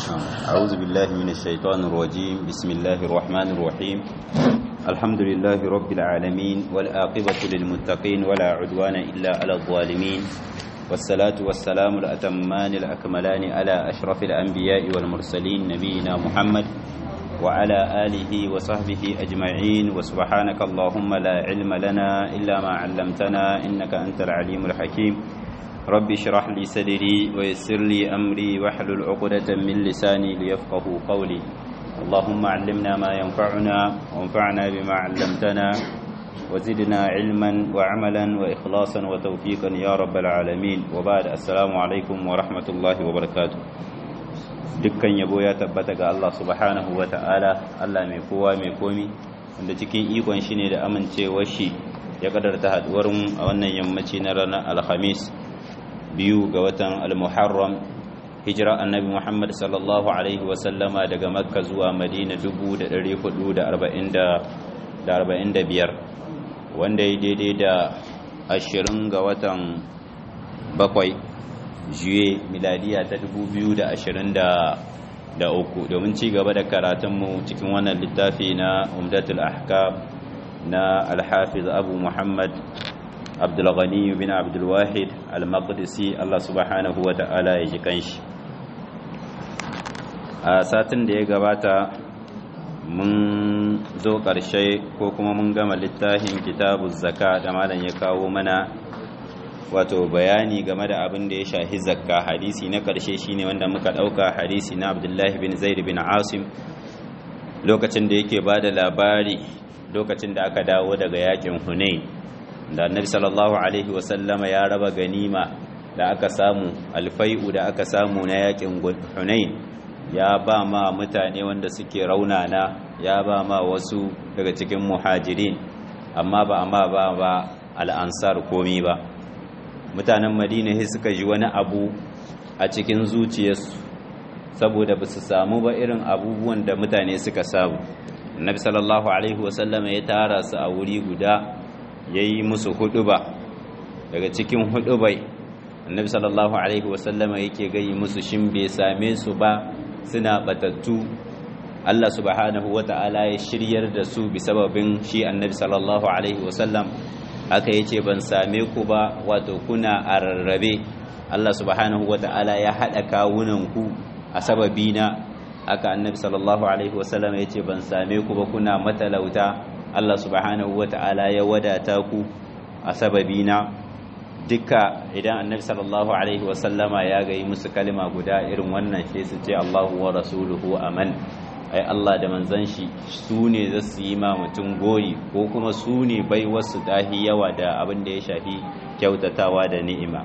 أعوذ بالله من الشيطان الرجيم بسم الله الرحمن الرحيم الحمد لله رب العالمين والآقبة للمتقين ولا عدوان إلا على الظالمين والصلاة والسلام الأتمان الأكملان على أشرف الأنبياء والمرسلين نبينا محمد وعلى آله وصحبه أجمعين وسبحانك اللهم لا علم لنا إلا ما علمتنا إنك أنت العليم الحكيم رب اشرح لي صدري ويسر لي أمري واحلل عقدة من لساني ليفقه قولي اللهم علمنا ما ينفعنا وانفعنا بما علمتنا وزدنا علما وعملا وإخلاصا وتوفيقا يا رب العالمين وبعد السلام عليكم ورحمة الله وبركاته dukkan yabo ya tabbata ga Allah subhanahu wa ta'ala Allah mai kowa mai komi wanda cikin ikon shi ne da amincewar shi ya kadarta haduwar mu a wannan yammaci na ranar alhamis biyu ga watan al-muharram hijira annabi Muhammad sallallahu alaihi wa sallama daga makka zuwa madina 1445 wanda ya daidai da ashirin ga watan bakwai juye miladiya ta 2023 domin ci gaba da karatunmu cikin wannan littafi na umdatul ahkam na alhafiz abu muhammad abdulghani bin abdulwahid al-maqdisi Allah subhanahu wa ta'ala ya ji kanshi a satin da ya gabata mun zo ƙarshe ko kuma mun gama littafin kitabu zaka da malam ya kawo mana wato bayani game da abin da ya shahi zakka hadisi na ƙarshe shine wanda muka ɗauka hadisi na abdullahi bin zaid bin asim lokacin da yake ba da labari lokacin da aka dawo daga yakin hunain da annabi sallallahu alaihi wasallama ya raba ganima da aka samu alfai'u da aka samu na yakin hunain ya ba ma mutane wanda suke raunana ya ba ma wasu daga cikin muhajirin amma ba amma ba ba al'ansar komi ba mutanen madina sai suka ji wani abu a cikin zuciyarsu saboda ba su samu ba irin abubuwan da mutane suka samu annabi sallallahu alaihi wasallama ya tara su a wuri guda ya yi musu huduba daga cikin hudubai annabi sallallahu alaihi wasallama yake gayi musu shin bai same su ba suna batattu Allah subhanahu wata'ala ya shiryar da su bi sababin shi annabi sallallahu alaihi wasallam aka yace ban same ku ba wato kuna a rarrabe Allah subhanahu wata'ala ya hada kawunan ku a sababina aka annabi sallallahu alaihi wasallam yace ban same ku ba kuna matalauta Allah subhanahu wata'ala ya wadata ku a sababina duka idan annabi sallallahu alaihi wasallama ya gayi musu kalima guda irin wannan sai su ce Allahu wa rasuluhu aman ai Allah da manzon shi su ne za su yi ma mutum gori ko kuma su ne bai wasu dahi yawa da abin da ya shafi kyautatawa da ni'ima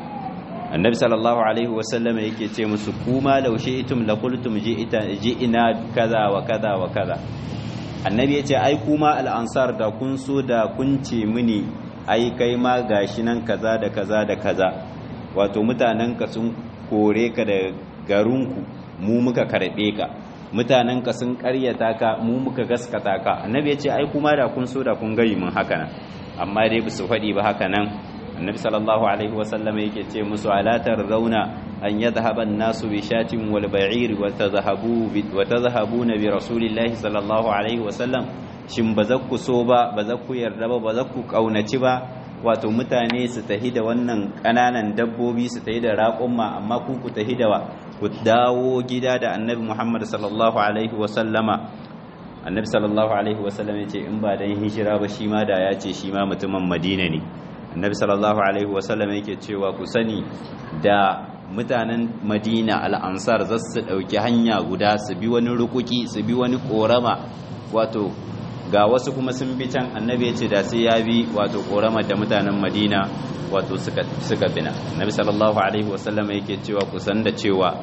annabi sallallahu alaihi wasallama yake ce musu kuma laushe itum la qultum ji'ina kaza wa kaza wa kaza annabi ya ce ai kuma al'ansar da kun so da kun ce mini ai kai ma gashi nan kaza da kaza da kaza wato mutanenka sun kore ka da garinku mu muka karbe ka mutanenka sun karyata ka mu muka gaskata ka annabi ya ce ai kuma da kun so da kun gari mun haka nan amma dai su faɗi ba haka nan annabi sallallahu alaihi wasallam yake ce musu alatar rauna an yadhhaba an-nasu bi shatin wal ba'ir wa tadhhabu wa tadhhabuna bi rasulillahi sallallahu alaihi wasallam shin ba za ku so ba ba za ku yarda ba ba za ku kaunaci ba wato mutane su tahi da wannan kananan dabbobi su tahi da raƙumma amma ku ku tahi da ku dawo gida da annabi Muhammad sallallahu alaihi wasallama annabi sallallahu alaihi wasallam ya ce in ba dan hijira ba shi ma da ya ce shi ma mutumin Madina ne annabi sallallahu alaihi wasallam yake cewa ku sani da mutanen madina al'ansar za su ɗauki hanya guda su bi wani rukuki su bi wani ƙorama wato ga wasu kuma sun bi can annabi ya ce da sai ya bi wato ƙoramar da mutanen madina wato suka bina annabi sallallahu alaihi wasallam yake cewa kusan da cewa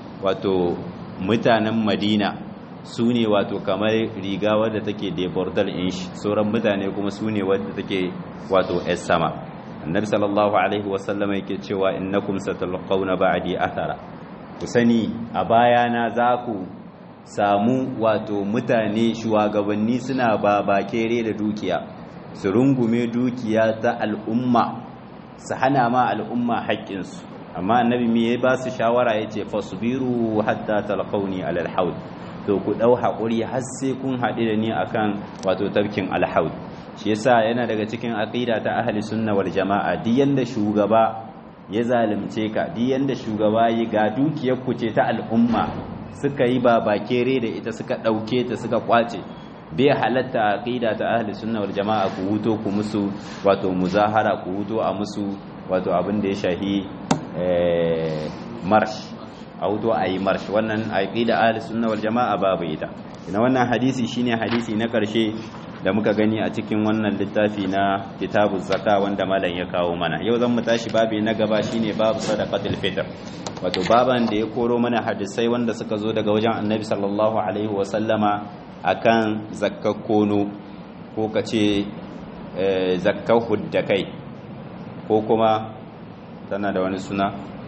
wato mutanen madina su ne wato kamar riga wadda take debordal inch sauran mutane kuma su ne wadda take wato s sama annabi sallallahu alaihi wasallam yake cewa innakum satalqawna ba'di athara ku sani a bayana za ku samu wato mutane shugabanni suna babakere da dukiya su rungume dukiya ta al'umma su hana ma al'umma haƙƙinsu amma annabi me ya ba su shawara yace fasbiru hatta talqauni alal haud to ku dau hakuri har sai kun haɗu da ni akan wato tafkin alhaud shi yasa yana daga cikin aqida ta ahli sunna wal jamaa duk yanda shugaba ya zalunce ka duk yanda shugaba yi ga dukiyar ku ce ta al'umma suka yi babakere da ita suka dauke ta suka kwace bai halatta aqida ta ahli sunna wal jamaa ku huto ku musu wato muzahara ku huto a musu wato abin da ya shahi marsh a huto a yi marsh wannan aqida ahli sunna wal jamaa babu ita ina wannan hadisi shine hadisi na karshe da muka gani a cikin wannan littafi na kitabu zaka wanda malam ya kawo mana yau zan mu tashi babi na gaba shine babu sadaqatul fitr wato baban da ya koro mana hadisai wanda suka zo daga wajen annabi sallallahu alaihi wa sallama akan zakkar kono ko kace zakkar huddakai ko kuma tana da wani suna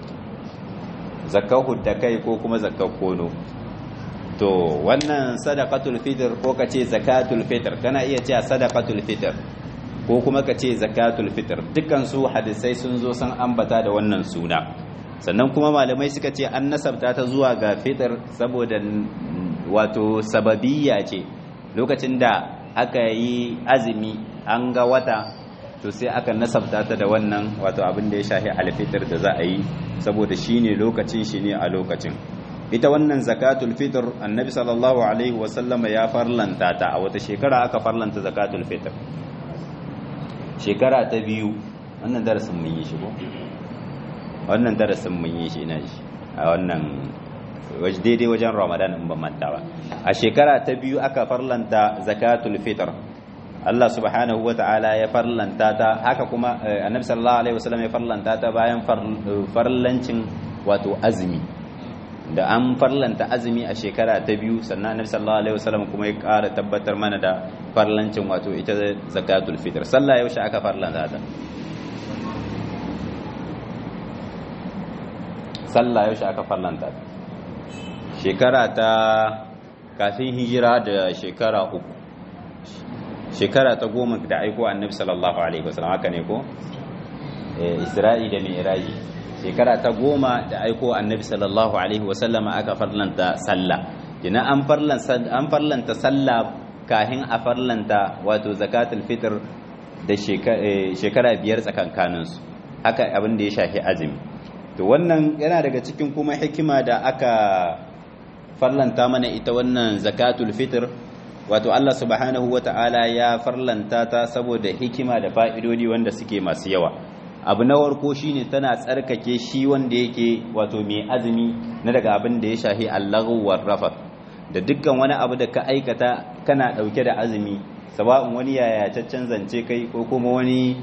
zakkar huddakai ko kuma zakkar kono to wannan sadaqatul fitr ko kace zakatul fitr kana iya cewa sadaqatul fitr ko kuma kace zakatul fitr dukkan su hadisai sun zo san ambata da wannan suna sannan kuma malamai suka ce an nasabta ta zuwa ga fitr saboda wato sababiyya ce lokacin da aka yi azumi an ga wata to sai aka nasabta ta da wannan wato abin da ya shahi alfitr da za a yi saboda shine lokacin shi ne a lokacin ita wannan zakatul fitr annabi sallallahu alaihi wasallama ya farlanta ta a wata shekara aka farlanta zakatul fitr shekara ta biyu wannan darasin mun yi shi ko wannan darasin mun yi shi ina shi a wannan waje daidai wajen ramadan in ban manta ba a shekara ta biyu aka farlanta zakatul fitr Allah subhanahu wa ta'ala ya farlanta ta haka kuma annabi sallallahu alaihi wasallam ya farlanta ta bayan farlancin wato azumi da an farlanta azumi a shekara ta biyu sannan annabi sallallahu alaihi wasallam kuma ya ƙara tabbatar mana da farlancin wato ita zakatul fitr sallah yaushe aka farlanta ta sallah yaushe aka farlanta ta shekara ta kafin hijira da shekara uku shekara ta goma da aiko annabi sallallahu alaihi wasallam haka ne ko isra'i da mi'raji shekara ta goma da aiko annabi sallallahu alaihi wasallama aka farlanta sallah kina an farlanta an farlanta sallah kahin a farlanta wato zakatul fitr da shekara biyar tsakankanin su haka abin da ya shafi azumi to wannan yana daga cikin kuma hikima da aka farlanta mana ita wannan zakatul fitr wato Allah subhanahu wata'ala ya farlanta ta saboda hikima da fa'idodi wanda suke masu yawa abu na warko shine tana tsarkake shi wanda yake wato mai azumi na daga abin da ya shahi allahu warrafa da dukkan wani abu da ka aikata kana dauke da azumi saba'un wani yayataccen zance kai ko kuma wani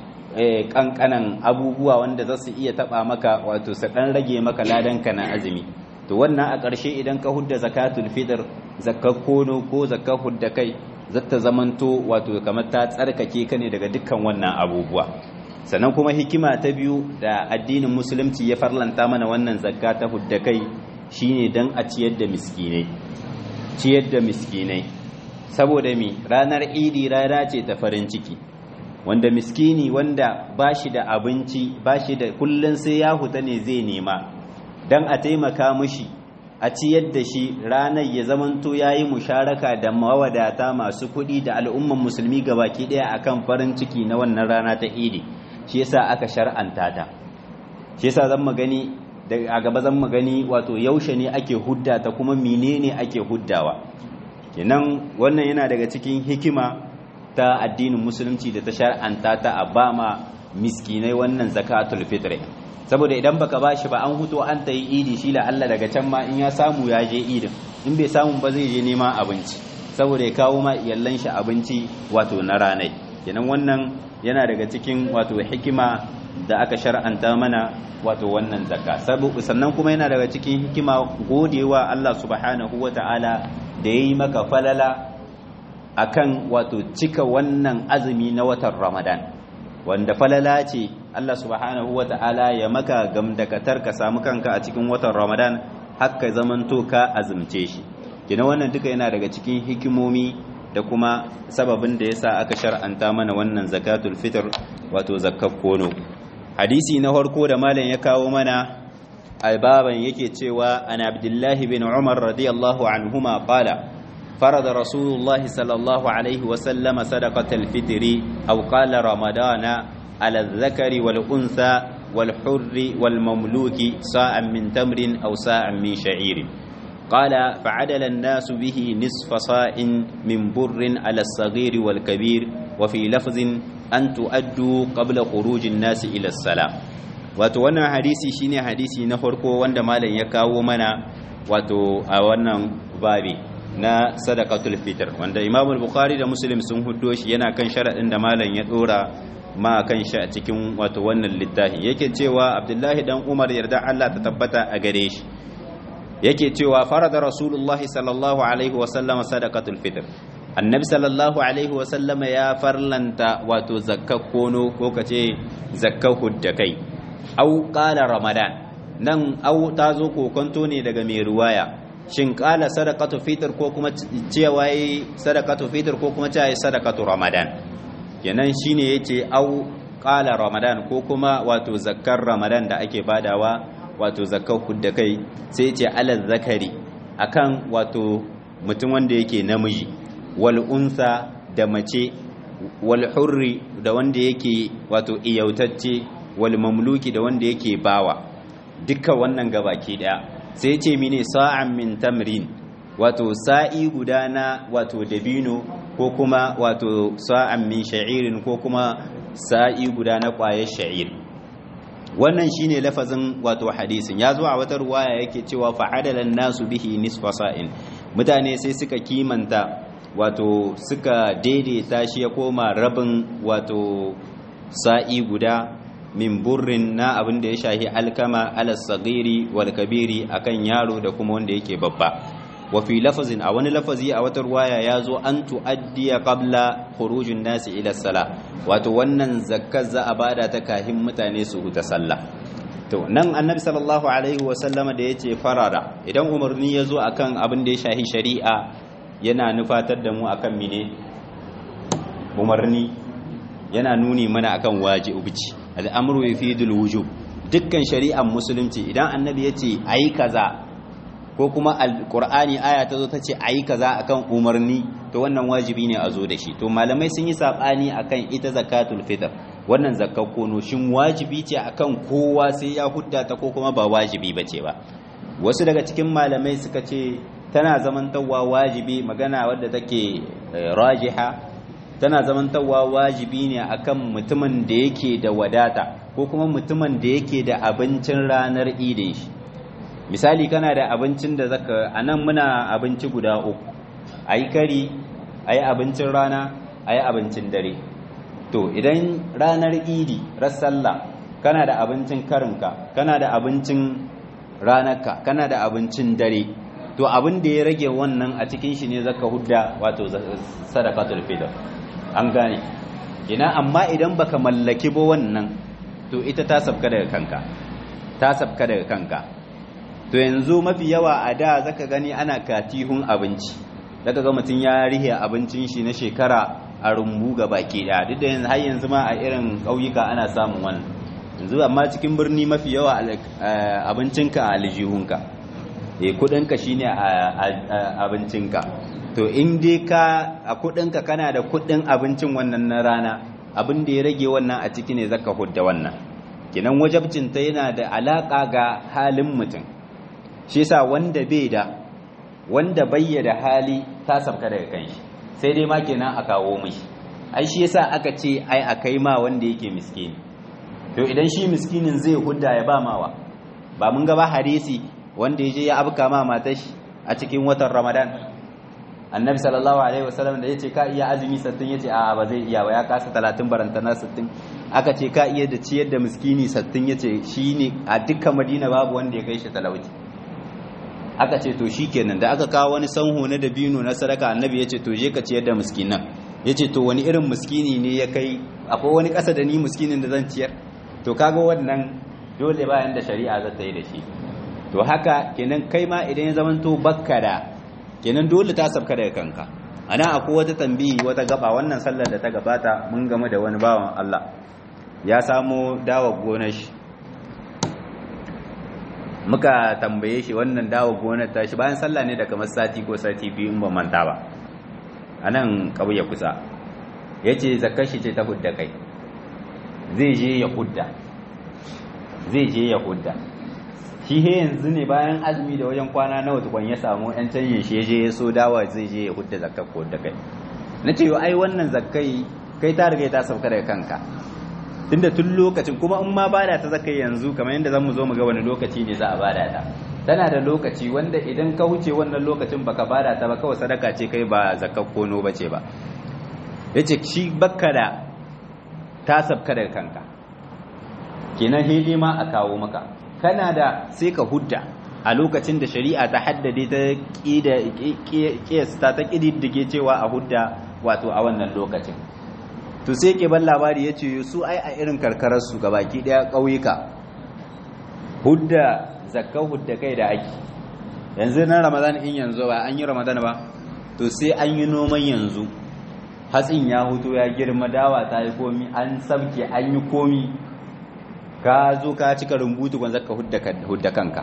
kankanan abubuwa wanda za su iya taba maka wato su dan rage maka ladanka na azumi to wannan a ƙarshe idan ka hudda zakatul fitr zakkar kono ko zakkar hudda kai zata zamanto wato kamar ta tsarkake ka ne daga dukkan wannan abubuwa sannan kuma hikima ta biyu da addinin musulunci ya farlanta mana wannan zakka ta hudda kai shine dan a ciyar da miskinai ciyar da miskinai saboda mi ranar idi rana ce ta farin ciki wanda miskini wanda bashi da abinci bashi da kullun sai ya huta ne zai nema dan a taimaka mushi a ciyar da shi ranar ya zamanto yayi musharaka da mawadata masu kuɗi da al'umman musulmi gabaki ɗaya akan farin ciki na wannan rana ta idi shi yasa aka shar'anta ta shi yasa zan magani a gaba zan magani wato yaushe ne ake hudda ta kuma menene ake huddawa kenan wannan yana daga cikin hikima ta addinin musulunci da ta shar'anta ta a ba ma miskinai wannan zakatul fitr saboda idan baka bashi ba an huto an ta yi idi shi la Allah daga can ma in ya samu ya je idin in bai samu ba zai je neman abinci saboda ya kawo ma iyallan shi abinci wato na ranai kenan wannan yana daga cikin wato hikima da aka shar'anta mana wato wannan zakka sannan kuma yana daga cikin hikima godewa Allah subhanahu wata'ala da yayi maka falala akan wato cika wannan azumi na watan Ramadan wanda falala ce Allah subhanahu wata'ala ya maka gamdakatar ka samu kanka a cikin watan Ramadan haka zamanto ka azumce shi kina wannan duka yana daga cikin hikimomi da kuma sababin da yasa aka shar'anta mana wannan zakatul fitr wato zakkar kono hadisi na farko da malam ya kawo mana albaban yake cewa an abdullahi bin umar radiyallahu anhuma qala فرض رسول الله صلى الله عليه وسلم صدقة الفطر أو قال رمضان على الذكر والأنثى والحر والمملوك ساء من تمر أو ساء من شعير قال فعدل الناس به نصف صاع من بر على الصغير والكبير وفي لفظ أن تؤدوا قبل خروج الناس إلى الصلاة wato wannan hadisi shine hadisi na farko wanda malam ya kawo mana wato a wannan babi na sadaqatul fitr wanda Imam al-Bukhari da Muslim sun huddo shi yana kan sharadin da malam ya dora ma kan shi a cikin wato wannan littafi yake cewa Abdullahi dan Umar yarda Allah ta tabbata a gare shi yake cewa farada Rasulullahi sallallahu alaihi wa sallama sadaqatul fitr annabi sallallahu alaihi wa sallama ya farlanta wato zakkar kono ko kace zakkar huddakai au qala ramadan nan au ta zo kokonto ne daga mai ruwaya shin kala sadaqatu fitr ko kuma cewa yi sadaqatu fitr ko kuma cewa yi sadaqatu ramadan kenan shine yace au kala ramadan ko kuma wato zakkar ramadan da ake badawa wato zakkar hudda kai sai yace alal zakari akan wato mutum wanda yake namiji wal unsa da mace wal hurri da wanda yake wato iyautacce wal mamluki da wanda yake bawa dukkan wannan gabaki daya sai ce mine sa'an min tamrin wato sa'i guda na wato dabino ko kuma wato sa'an min sha'irin ko kuma sa'i guda na ƙwayar sha'ir wannan shine lafazin wato hadisin ya zo a wata ruwaya yake cewa fa'adalan nasu bihi nisfa sa'in mutane sai suka kimanta wato suka daidaita shi ya koma rabin wato sa'i guda min burrin na abin da ya shahi alkama alas sagiri wal kabiri akan yaro da kuma wanda yake babba wa fi lafazin a wani lafazi a wata ruwaya ya zo an tu'addiya qabla khurujin nasi ila sala wato wannan zakkar za a bada ta kahin mutane su huta sallah to nan annabi sallallahu alaihi wa sallama da yace farara idan umarni ya zo akan abin da ya shahi shari'a yana nufatar da mu akan mine umarni yana nuni mana akan wajibi al'amuru ya fi wujub dukkan shari'ar musulunci idan annabi ya ce a yi kaza ko kuma alƙur'ani aya ta zo ta ce a yi kaza akan umarni to wannan wajibi ne a zo da shi to malamai sun yi saɓani akan ita zakatul fitr wannan zakar kono shin wajibi ce akan kowa sai ya hudda ta ko kuma ba wajibi ba ce ba wasu daga cikin malamai suka ce tana zamantawa wajibi magana wadda take rajiha tana zamantawa wajibi ne akan mutumin da yake da wadata ko kuma mutumin da yake da abincin ranar idin shi misali kana da abincin da zaka anan muna abinci guda uku ayi kari ayi abincin rana ayi abincin dare to idan ranar idi sallah kana da abincin karinka kana da abincin ranarka kana da abincin dare to abin da ya rage wannan a cikin shi ne zaka hudda wato sadaqatul fitr an gane ina amma idan baka mallaki ba wannan to ita ta sabka daga kanka ta sabka daga kanka to yanzu mafi yawa a da zaka gani ana katihun abinci zaka ga mutum ya rihe abincin shi na shekara a rumbu ga baki da duk da yanzu har yanzu ma a irin ƙauyuka ana samun wannan yanzu amma cikin birni mafi yawa abincinka a aljihunka eh kudinka shine abincinka to in dai ka a kudinka kana da kudin abincin wannan na rana abin da ya rage wannan a ciki ne zaka hudda wannan kinan wajabcin ta yana da alaka ga halin mutum shi yasa wanda bai da wanda bayya da hali ta sabka daga kanshi sai dai ma kenan a kawo mishi ai shi yasa aka ce ai a kai ma wanda yake miskini to idan shi miskinin zai hudda ya ba mawa ba mun ga ba hadisi wanda ya je ya abka ma matar shi a cikin watan ramadan annabi sallallahu alaihi wasallam da yace ka iya azumi 60 yace a ba zai iya ba ya kasa 30 barantana 60 aka ce ka iya da ciyar da miskini 60 yace shine a dukkan madina babu wanda ya kai shi talauci aka ce to shikenan da aka kawo wani sanho na dabino na sadaka annabi yace to je ka ciyar da miskinan yace to wani irin miskini ne ya kai akwai wani kasa da ni miskinin da zan ciyar to kaga wannan dole bayan da shari'a za ta yi da shi to haka kenan kai ma idan ya zamanto bakka da kenan dole ta sabka daga kanka ana akwai wata tambihi wata gaba wannan sallar da ta gabata mun game da wani bawan Allah ya samo dawa gonar shi muka tambaye shi wannan dawa gonar ta shi bayan sallah ne da kamar sati ko sati biyu in ban manta ba a nan ƙauye kusa ya ce zakar shi ce ta hudda kai zai je ya hudda zai je ya hudda shi he yanzu ne bayan azumi da wajen kwana nawa tukwan ya samu yan canye shi ya je ya so dawa zai je ya hudda zakar ko hudda kai na ce ai wannan zakai kai ta riga ta sauka daga kanka tunda tun lokacin kuma in ma bada ta zakai yanzu kamar yadda zamu zo mu ga wani lokaci ne za a bada ta tana da lokaci wanda idan ka wuce wannan lokacin baka bada ta ba kawai sadaka ce kai ba zakar kono bace ba yace shi bakka da ta sabka daga kanka kenan hili ma a kawo maka kana da sai ka hudda a lokacin da shari'a ta haddade ta kiyasta ta kididdige cewa a hudda wato a wannan lokacin to sai ke ban labari ya ce su ai a irin karkararsu ga baki daya ƙauyuka hudda zakkan hudda kai da ake yanzu na ramadan in yanzu ba an yi ramadan ba to sai an yi noman yanzu hatsin ya hutu ya girma dawa ta yi komi an sabke an yi komi ka zo ka cika rumbutu kwan zakka hudda kanka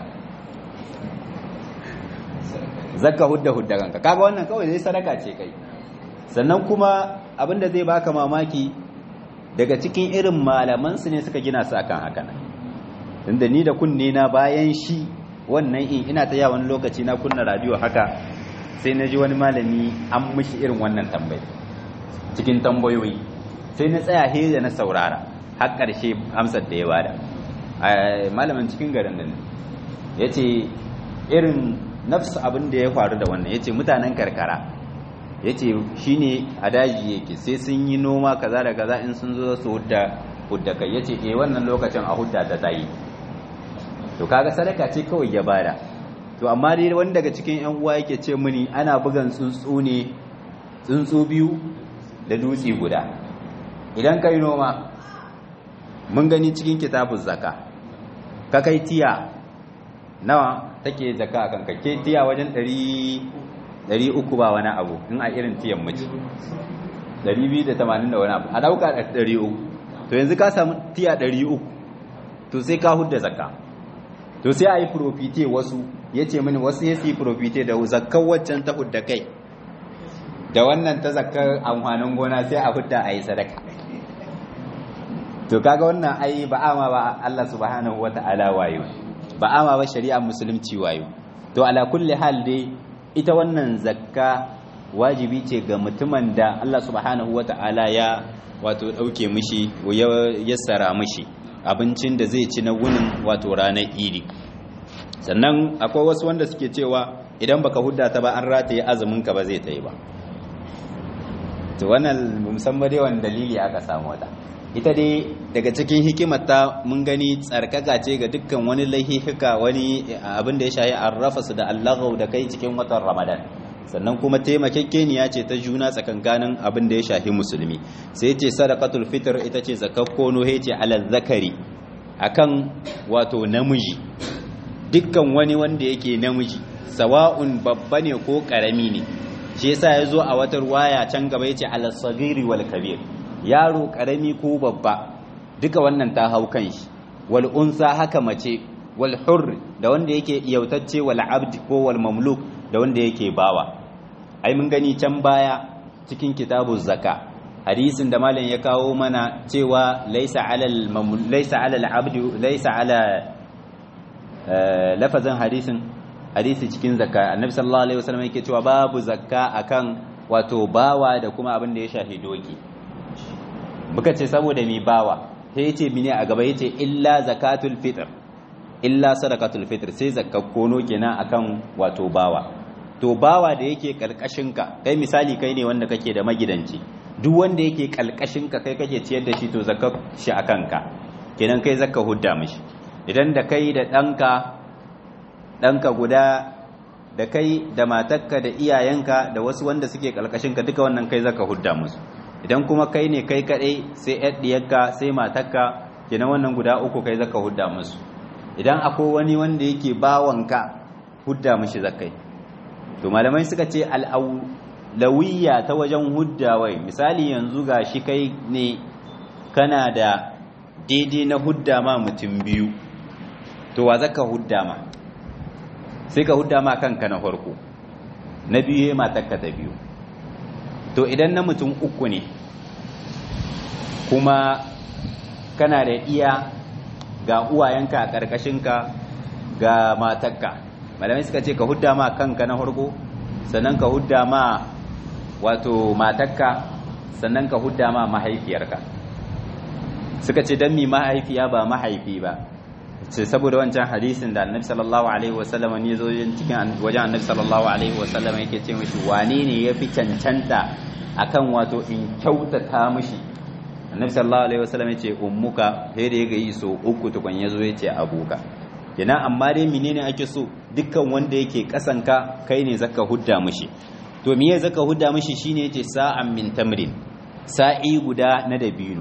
zakka hudda hudda kanka kaga wannan kawai zai sadaka ce kai sannan kuma abinda zai baka mamaki daga cikin irin malaman su ne suka gina su akan haka nan tunda ni da kunne na bayan shi wannan in ina ta yawan lokaci na kunna radio haka sai na ji wani malami an mishi irin wannan tambayi cikin tambayoyi sai na tsaya he da na saurara har ƙarshe amsar da ya bada malamin cikin garin nan ya ce irin nafsu abin da ya faru da wannan ya ce mutanen karkara ya ce shi ne a daji yake sai sun yi noma kaza da kaza in sun zo su hudda hudda kai ya ce e wannan lokacin a hudda ta tayi to kaga sadaka ce kawai ya bada to amma dai wani daga cikin yan uwa yake ce mini ana bugan tsuntsu ne tsuntsu biyu da dutse guda idan kai noma mun gani cikin kitabun zaka ka kai tiya nawa take zaka akan ka ke tiya wajen ɗari uku ba wani abu in a irin tiyan mace ɗari biyu da tamanin da wani abu a ɗauka ɗari uku to yanzu ka samu tiya ɗari uku to sai ka hudda zaka to sai a yi profite wasu ya ce mini wasu ya su yi profite da zakkan waccan ta hudda kai da wannan ta zakkar amfanin gona sai a hudda a yi sadaka to kaga wannan ai ba ama ba Allah subhanahu wata'ala wayo ba ama ba shari'ar musulunci wayo to ala kulli hal dai ita wannan zakka wajibi ce ga mutumin da Allah subhanahu wata'ala ya wato dauke mishi ya yassara mishi abincin da zai ci na wunin wato ranar idi sannan akwai wasu wanda suke cewa idan baka hudda ta ba an rataye azumin ka ba zai ta yi ba to wannan musamman dai wani dalili aka samu wata ita dai daga cikin hikimarta mun gani tsarkaka ce ga dukkan wani laihika wani abin da ya shahi arrafa su da allahau da kai cikin watan ramadan sannan kuma taimakekeniya ce ta juna tsakankanin abin da ya shahi musulmi sai ce sadaqatul fitr ita ce zakakkono he ce alal zakari akan wato namiji dukkan wani wanda yake namiji sawa'un babba ne ko karami ne shi yasa ya zo a wata ruwaya can gaba yace alal sagiri wal kabir yaro karami ko babba duka wannan ta hau kan shi wal unsa haka mace wal hurr da wanda yake iyautacce wal abd ko wal mamluk da wanda yake bawa ai mun gani can baya cikin kitabu zaka hadisin da malam ya kawo mana cewa laisa alal laisa alal abd laisa ala lafazin hadisin hadisi cikin zakka annabi sallallahu alaihi wasallam yake cewa babu zakka akan wato bawa da kuma abin da ya shafi doki muka ce saboda mi bawa sai yace mine a gaba yace illa zakatul fitr illa sadaqatul fitr sai zakkar kono kenan akan wato bawa to bawa da yake kalkashin ka kai misali kai ne wanda kake da magidanci duk wanda yake kalkashin ka kai kake ciyar da shi to zakkar shi akan ka kenan kai zakka hudda mishi idan da kai da danka danka guda da kai da matarka da iyayenka da wasu wanda suke kalkashin ka duka wannan kai zaka hudda musu idan kuma kai ne kai kadai sai ɗiyarka sai matarka kenan wannan guda uku kai zaka hudda musu idan akwai wani wanda yake bawanka hudda mishi zakai to malamai suka ce al'aulawiyya ta wajen hudda wai misali yanzu ga shi kai ne kana da daidai na hudda ma mutum biyu to wa zaka hudda ma sai ka hudda ma kanka na farko na biyu ya matakka ta biyu to idan na mutum uku ne kuma kana da iya ga uwayenka a ƙarƙashinka ga matakka malamai suka ce ka hudda ma kanka na farko sannan ka hudda ma wato matakka sannan ka hudda ma mahaifiyarka suka ce don mi mahaifiya ba mahaifi ba ce saboda wancan hadisin da annabi sallallahu alaihi wasallam ne zo cikin wajen annabi sallallahu alaihi wasallam yake ce mishi wane ne ya fi cancanta akan wato in kyautata mishi annabi sallallahu alaihi wasallam yace ummuka sai da yaga yi so uku tukun yazo yace abuka kenan amma dai menene ake so dukkan wanda yake kasanka kai ne zaka hudda mishi to miye zaka hudda mishi shine yace sa'an min tamrin sa'i guda na dabino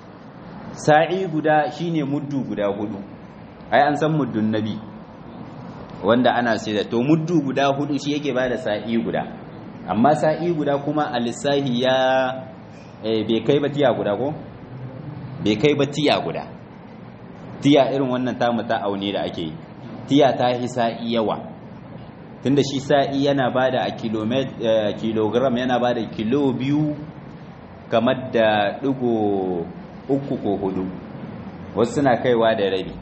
sa'i guda shine muddu guda hudu ai an san muddun nabi wanda ana sai da to muddu guda hudu shi yake bada sa'i guda amma sa'i guda kuma a lissahi ya bai kai ba tiya guda ko bai kai ba tiya guda tiya irin wannan tamu ta aune da ake yi tiya ta yi sa'i yawa tunda shi sa'i yana bada a kilogram yana bada kilo biyu kamar da digo uku ko hudu wasu suna kaiwa da rabi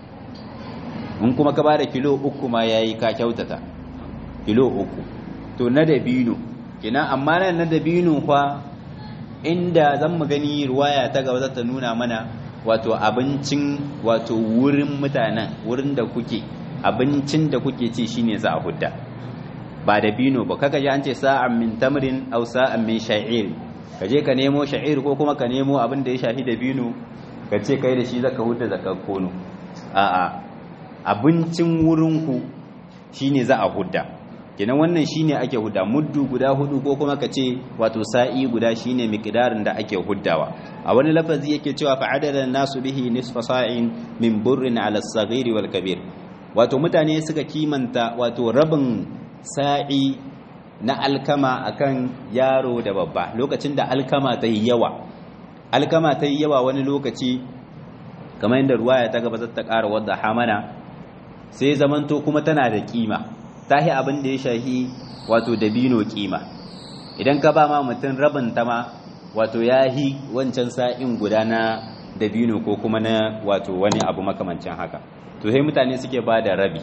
in kuma ka bada kilo uku ma yayi ka kyautata kilo uku to na dabino kina amma nan na dabino fa inda zan mu gani ruwaya ta gaba za ta nuna mana wato abincin wato wurin mutanen wurin da kuke abincin da kuke ci shine za a hudda ba da bino ba kaga ji an ce sa'an min tamrin aw sa'an min sha'ir ka je ka nemo sha'ir ko kuma ka nemo abin da ya shafi da bino ka ce kai da shi zaka hudda zakar kono a'a abincin wurin ku shine za a hudda kenan wannan shine ake hudda muddu guda hudu ko kuma ka ce wato sa'i guda shine miqdarin da ake huddawa a wani lafazi yake cewa fa adada nasu bihi nisfa sa'in min burrin ala as-saghir wal kabir wato mutane suka kimanta wato rabin sa'i na alkama akan yaro da babba lokacin da alkama ta yi yawa alkama ta yi yawa wani lokaci kamar yadda ruwaya ta gaba ta ƙara wadda hamana sai zamanto kuma tana da kima tahi abin da ya shahi wato dabino kima idan ka ba ma mutum rabin ta ma wato ya hi wancan sa'in guda na dabino ko kuma na wato wani abu makamancin haka to sai mutane suke ba da rabi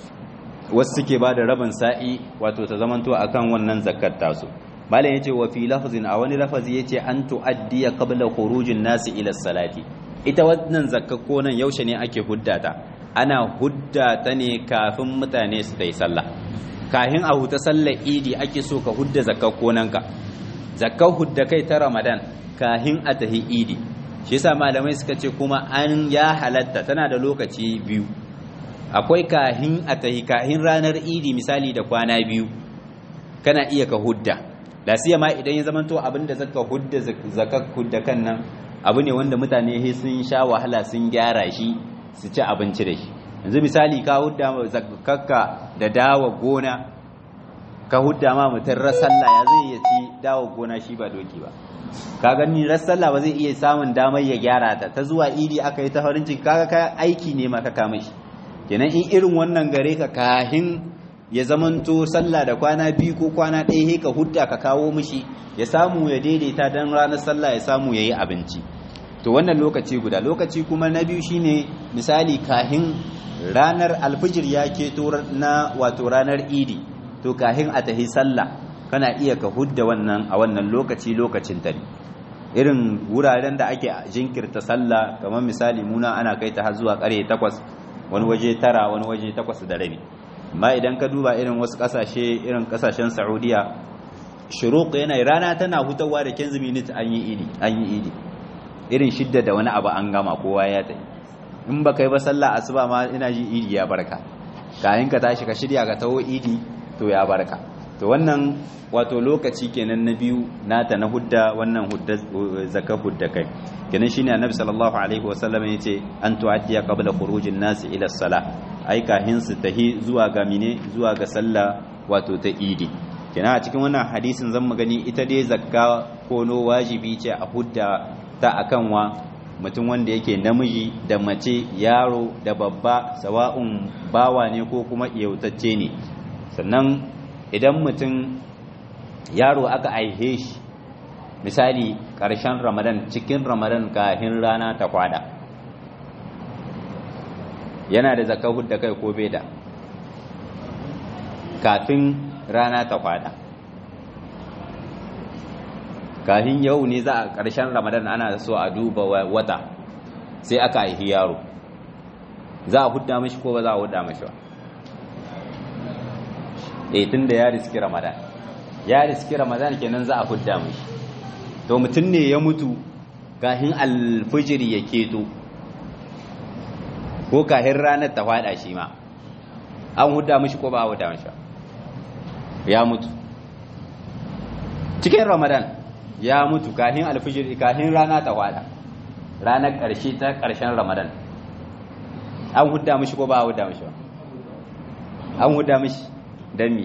wasu suke ba da rabin sa'i wato ta zamanto akan wannan zakat tasu malam yace wa fi lafzin a wani lafazi yace an tuaddiya qabla khurujin nasi ila salati ita wannan zakka ko nan yaushe ne ake huddata ana hudda ta ne kafin mutane su ta yi sallah kahin a huta sallar idi ake so ka hudda zakar konanka zakar hudda kai ta ramadan kahin a tahi idi shi yasa malamai suka ce kuma an ya halatta tana da lokaci biyu akwai kahin a tahi kahin ranar idi misali da kwana biyu kana iya ka hudda lasiya ma idan ya zamanto abin da zaka hudda zakar hudda kan nan abu ne wanda mutane sun sha wahala sun gyara shi su ci abinci da shi yanzu misali ka hudda zakakka da dawa gona ka hudda ma mutum rasalla ya zai iya ci dawa gona shi ba doki ba ka gani rasalla ba zai iya samun damar ya gyara ta ta zuwa idi aka yi ta farin ciki kaga ka aiki ne ma ka kama shi kenan in irin wannan gare ka kahin ya zamanto sallah da kwana biyu ko kwana ɗaya ka hudda ka kawo mishi ya samu ya daidaita don ranar sallah ya samu ya yi abinci to wannan lokaci guda lokaci kuma na biyu shine misali kahin ranar alfijir ya keto na wato ranar idi to kahin a tahi sallah kana iya ka hudda wannan a wannan lokaci lokacin ta ne irin wuraren da ake jinkirta sallah kamar misali muna ana kai ta har zuwa kare takwas wani waje tara wani waje takwas da rabi amma idan ka duba irin wasu kasashe irin kasashen saudiya shuruq yana rana tana hutawa da 15 minutes an yi idi an yi idi irin shidda da wani abu an gama kowa ya tafi in ba kai ba sallah asuba ma ina ji idi ya barka kayan ka tashi ka shirya ka taho idi to ya barka to wannan wato lokaci kenan na biyu nata na hudda wannan hudda zakka hudda kai kenan shine annabi sallallahu alaihi wasallam yace an tu'addiya qabla khurujin nasi ila salah ai kahin su tahi zuwa ga mine zuwa ga sallah wato ta idi kenan a cikin wannan hadisin zan mu gani ita dai zakka kono wajibi ce a hudda ta akan wa mutum wanda yake namiji da mace yaro da babba sawa'un bawa ne ko kuma iyautacce ne sannan idan mutum yaro aka aihe shi misali ƙarshen ramadan cikin ramadan kafin rana ta kwada yana da zakar hudda kai ko bai da kafin rana ta kwada kafin yau ne za a ƙarshen ramadan ana so a duba wata sai aka aihi yaro za a hudda mashi ko ba za a hudda mashi ba eh tun da ya riski ramadan ya riski ramadan kenan za a hudda mashi to mutum ne ya mutu kafin alfijiri ya keto ko kafin ranar ta fada shi ma an hudda mashi ko ba a hudda mashi ba ya mutu cikin ramadan ya mutu kafin alfijir kafin rana ta fada ranar ƙarshe ta ƙarshen ramadan an hudda mashi ko ba a hudda mashi ba an hudda mashi don mi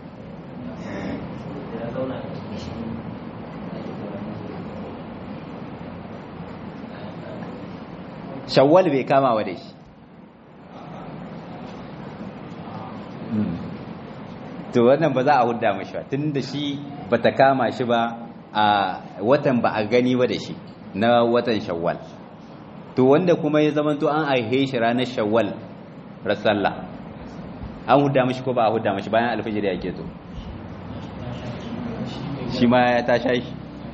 shawwal bai kama wa da shi to wannan ba za a hudda mashi ba tun da shi ba ta kama shi ba a watan ba a gani ba da shi na watan shawwal to wanda kuma ya zama to an aihe shi ranar shawwal rasalla an hudda mashi ko ba a hudda mashi bayan alfijir ya keto shi ma ya ta shi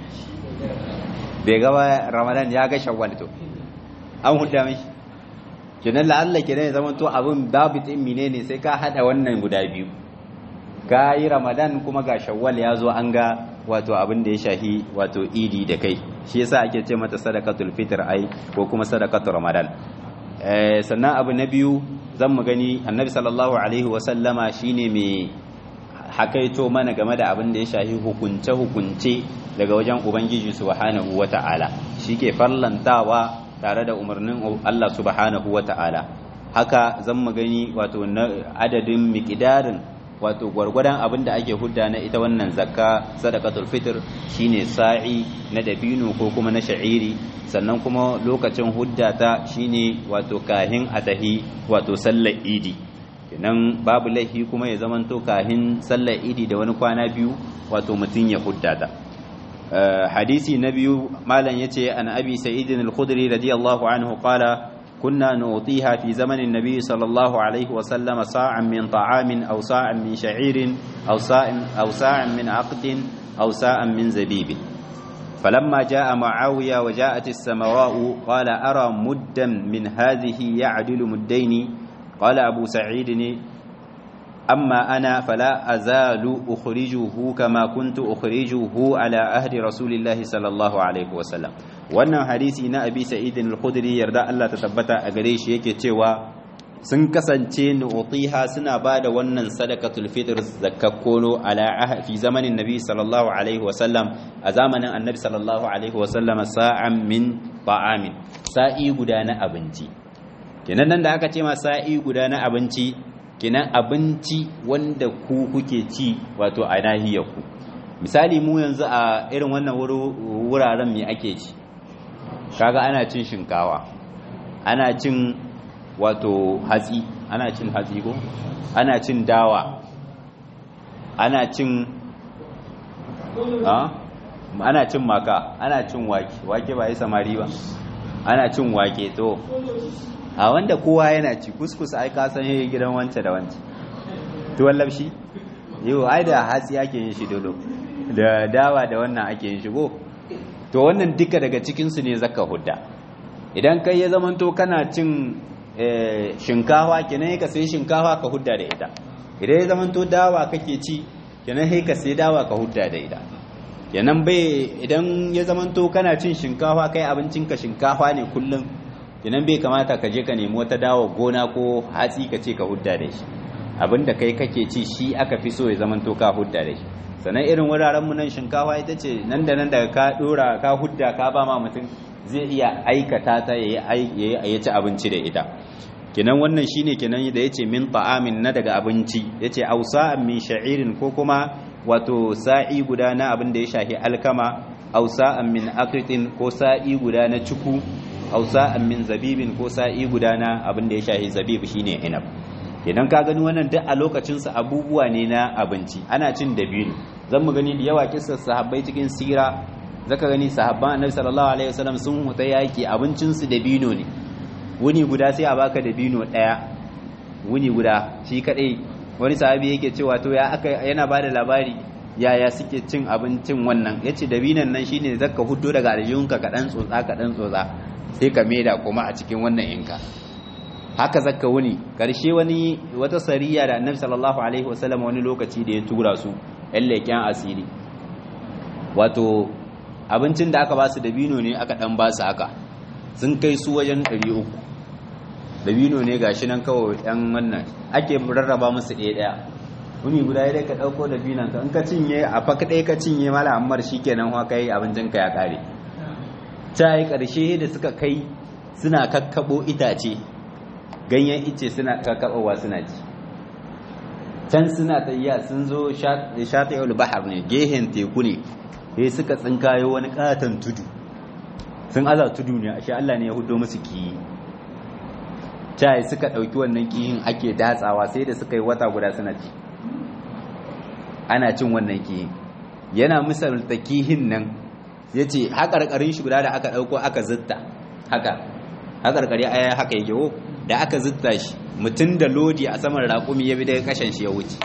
bai gaba ramadan ya ga shawwal to an hudda mashi kenan la'alla kenan ya zama to abin dabit din menene sai ka hada wannan guda biyu ka yi ramadan kuma ga shawwal ya zo an ga wato abin da ya shahi wato idi da kai shi yasa ake ce mata sadaqatul fitr ai ko kuma sadaqatul ramadan eh sannan abu na biyu zan mu gani annabi sallallahu alaihi wa sallama shine mai hakaito mana game da abin da ya shahi hukunce hukunce daga wajen ubangiji subhanahu wata'ala shike farlantawa tare da umarnin Allah subhanahu wata'ala haka zan mu gani wato adadin miqdarin wato gwargwadon abin da ake hudda na ita wannan zakka sadaqatul fitr shine sa'i na dabino ko kuma na sha'iri sannan kuma lokacin hudda ta shine wato kahin atahi wato sallar idi kenan babu laifi kuma ya zamanto kahin sallar idi da wani kwana biyu wato mutum ya hudda ta hadisi na biyu malam yace an abi sa'id al-khudri radiyallahu anhu qala كنا نعطيها في زمن النبي صلى الله عليه وسلم صاعا من طعام أو صاعا من شعير أو صاع أو صاعا من عقد أو صاعا من زبيب فلما جاء معاوية وجاءت السمراء قال أرى مدا من هذه يعدل مدين قال أبو سعيد أما أنا فلا أزال أخرجه كما كنت أخرجه على أهل رسول الله صلى الله عليه وسلم wannan hadisi na abi sa'idin al-khudri yarda Allah ta tabbata a gare shi yake cewa sun kasance nu'tiha suna bada wannan sadaqatul fitr zakakkono ala fi zamanin nabi sallallahu alaihi wa sallam a zamanin annabi sallallahu alaihi wa sallam sa'an min ta'amin sa'i guda na abinci kenan nan da aka ce ma sa'i guda na abinci kenan abinci wanda ku kuke ci wato a nahiyar ku misali mu yanzu a irin wannan wuraren me ake ci kaga ana cin shinkawa ana cin wato hatsi ana cin hatsi ko ana cin dawa ana cin ana cin maka ana cin wake wake ba yi samari ba ana cin wake to a wanda kowa yana ci kuskus ai ka san yayi gidan wance da wance tuwon labshi yau ai da hatsi ake yin shi dolo da dawa da wannan ake yin shi go to wannan duka daga cikinsu ne zaka hudda idan kai ya zamanto kana cin shinkawa kenan ka sai shinkawa ka hudda da ita idan ya zamanto dawa kake ci kenan sai ka sai dawa ka hudda da ita kenan bai idan ya zamanto kana cin shinkawa kai abincinka shinkawa ne kullum kenan bai kamata ka je ka nemi wata dawa gona ko hatsi ka ce ka hudda da shi abinda kai kake ci shi aka fi so ya zamanto ka hudda da shi sannan irin wuraren mu nan shinkafa ita ce nan da nan daga ka dora ka hudda ka ba ma mutum zai iya aikata ta yayi ya ci abinci da ita kenan wannan shine kenan da yace min ta'amin na daga abinci yace ausa'an min sha'irin ko kuma wato sa'i guda na abin da ya shahi alkama ausa'an min akritin ko sa'i guda na cuku aw sa'an min zabibin ko sa'i guda na abin da ya shahi zabib shine inab idan ka gani wannan duk a lokacin su abubuwa ne na abinci ana cin dabino zan mu gani da yawa kissar sahabbai cikin sira zaka gani sahabban annabi sallallahu alaihi wasallam sun huta yaki abincin su dabino ne wuni guda sai a baka dabino daya wuni guda shi kadai wani sahabi yake cewa to ya aka yana bada labari yaya suke cin abincin wannan yace dabinan nan shine zaka huddo daga aljihunka ka dan tsotsa ka dan tsotsa sai ka maida kuma a cikin wannan inka haka zaka wuni karshe wani wata sariya da annabi sallallahu alaihi wasallam wani lokaci da ya tura su yan leken asiri wato abincin da aka ba su dabino ne aka dan ba su haka sun kai su wajen 300 dabino ne gashi nan kawai yan wannan ake rarraba musu ɗaya ɗaya wuni guda ya ka ɗauko dabinan ka in ka cinye a faka ɗaya ka cinye mala ammar shi kenan wa kai abincin ka ya ƙare ta yi ƙarshe da suka kai suna kakkaɓo itace ganyen ice suna kakkaɓowa suna ci can suna tayya sun zo shati'ul bahar ne gehen teku ne sai suka tsinkayo wani katon tudu sun aza tudu ne ashe Allah ne ya hudo musu kiyi cai suka ɗauki wannan kiyin ake datsawa sai da suka yi wata guda suna ci ana cin wannan kiyin yana misalta kihin nan ya ce haƙarƙarin shi guda da aka ɗauko aka zitta haka haƙarƙari aya haka yake wo da aka zitta shi mutum da lodi a saman raƙumi ya bi daga kashen shi ya wuce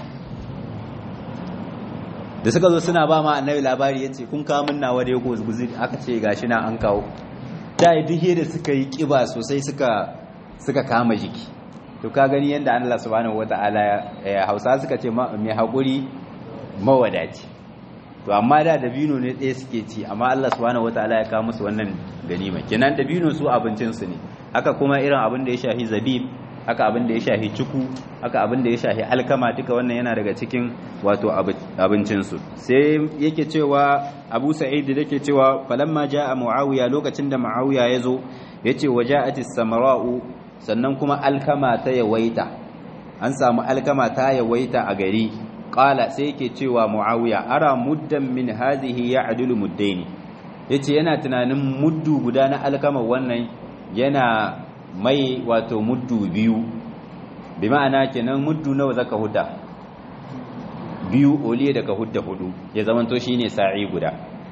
da suka zo suna ba ma annabi labari ya ce kun kawo min nawa da ya guzuri aka ce gashi na an kawo ta yi duhe da suka yi ƙiba sosai suka suka kama jiki to ka gani yadda Allah subhanahu wata'ala ya hausa suka ce mai haƙuri mawadaci to amma da dabino ne ɗaya suke ci amma Allah subhanahu wata'ala ya kawo musu wannan ganima kenan dabino su abincinsu ne haka kuma irin abin da ya shafi zabib haka abin da ya shafi cuku haka abin da ya shafi alkama duka wannan yana daga cikin wato abincinsu sai yake cewa abu sa'id da yake cewa falamma ja'a muawiya lokacin da muawiya ya zo yace waja'atis samara'u sannan kuma alkama ta yawaita an samu alkama ta yawaita a gari qala sai yake cewa muawiya ara muddan min hadhihi ya'dulu muddaini yace yana tunanin muddu guda na alkama wannan yana mai wato muddu biyu bi ma'ana kenan muddu nawa zaka hudda biyu oliye daga hudda hudu ya zamanto shine sa'i guda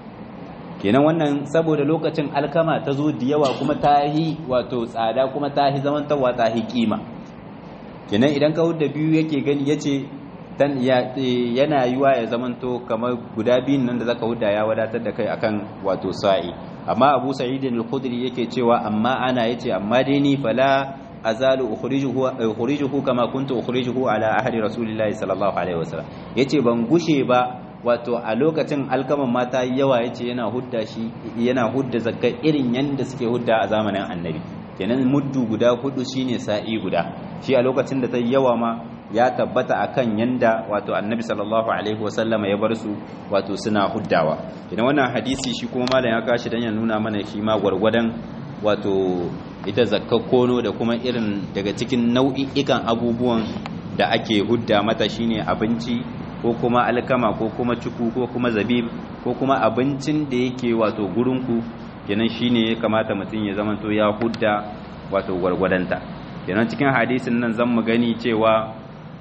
kenan wannan saboda lokacin alkama ta zo da yawa kuma ta yi wato tsada kuma ta yi zamantawa ta yi kima kenan idan ka hudda biyu yake gani yace dan yana yiwa ya zamanto kamar guda biyun nan da zaka hudda ya wadatar da kai akan wato sa'i amma Abu Sa'id al-Khudri yake cewa amma ana yace amma dai ni fala azalu ukhrijuhu ukhrijuhu kama kuntu ukhrijuhu ala ahli rasulillahi sallallahu alaihi wasallam yace ban gushe ba wato a lokacin alkaman mata yawa yace yana hudda shi yana hudda zakka irin yanda suke hudda a zamanin annabi kenan muddu guda hudu shine sa'i guda shi a lokacin da ta yawa ma ya tabbata akan yanda wato annabi sallallahu alaihi wasallama ya bar su wato suna huddawa idan wannan hadisi shi kuma malam ya kashi dan ya nuna mana shi ma gwargwadon wato ita zakkar kono da kuma irin daga cikin nau'i'ikan abubuwan da ake hudda mata shine abinci ko kuma alkama ko kuma cuku ko kuma zabib ko kuma abincin da yake wato gurinku kenan shine ya kamata mutum ya zamanto ya hudda wato gwargwadonta kenan cikin hadisin nan zan mu gani cewa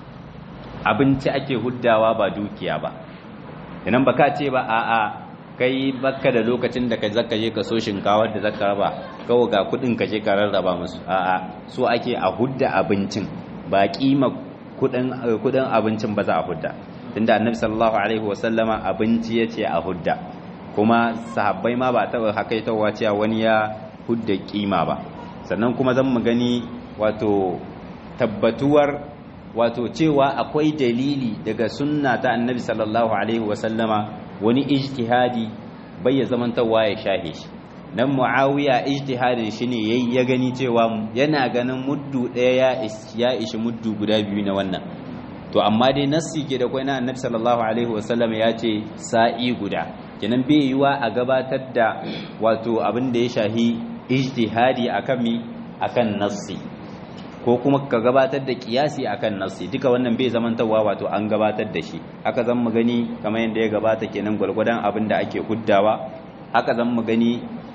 abinci ake huddawa ba dukiya ba idan baka ce ba a'a kai baka da lokacin da ka zaka je ka so shinkawar da zaka raba kawai ga kudin ka je ka rarraba musu a'a so ake a hudda abincin ba kima kudin kudin abincin ba za a hudda tunda annabi sallallahu alaihi wasallama abinci yace a hudda kuma sahabbai ma ba taɓa hakaitawa cewa wani ya hudda kima ba sannan kuma zan mu gani wato tabbatuwar wato cewa akwai dalili daga sunna ta annabi sallallahu alaihi wasallama wani ijtihadi bai ya zamantawa ya shahe shi nan muawiya ijtihadin shi ne yayi ya gani cewa yana ganin muddu ɗaya ya ishi muddu guda biyu na wannan to amma dai nassi ke da kwai na annabi sallallahu alaihi wasallam ya ce sa'i guda kenan bai yiwa a gabatar da wato abin da ya shahi ijtihadi akan mi akan nassi ko kuma ka gabatar da kiyasi akan nassi duka wannan bai zamantawa wato an gabatar da shi haka zan mu gani kamar yadda ya gabata kenan gwalgwadon abin da ake huddawa haka zan mu gani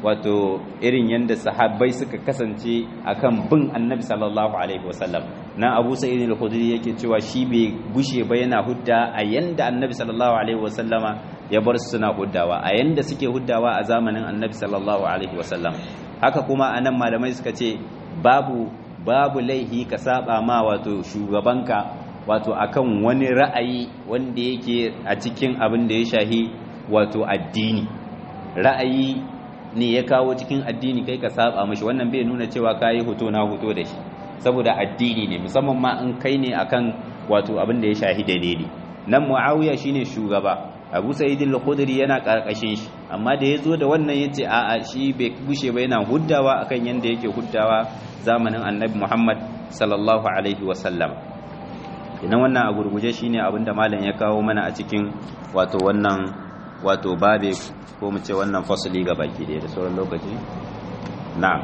wato irin yadda sahabbai suka kasance akan bin annabi sallallahu alaihi wasallam na abu sa'id al-khudri yake cewa shi bai gushe ba yana hudda a yanda annabi sallallahu alaihi wasallama ya bar su suna huddawa a yanda suke huddawa a zamanin annabi sallallahu alaihi wasallam haka kuma anan malamai suka ce babu babu laihi ka saba ma wato shugabanka wato akan wani ra'ayi wanda yake a cikin abin da ya shahi wato addini ra'ayi ne ya kawo cikin addini kai ka saba mashi wannan bai nuna cewa kayi hoto na hoto da shi saboda addini ne musamman ma in kai ne akan wato abin da ya shahi dalili nan muawiya shine shugaba abu sa'id al-khudri yana karkashin shi amma da yazo da wannan yace a'a shi bai gushe ba yana huddawa akan yanda yake huddawa zamanin annabi Muhammad sallallahu alaihi wa sallam idan wannan a gurguje shine abin da malam ya kawo mana a cikin wato wannan wato babe ko mu ce wannan fasali ga baki da da sauran lokaci na'am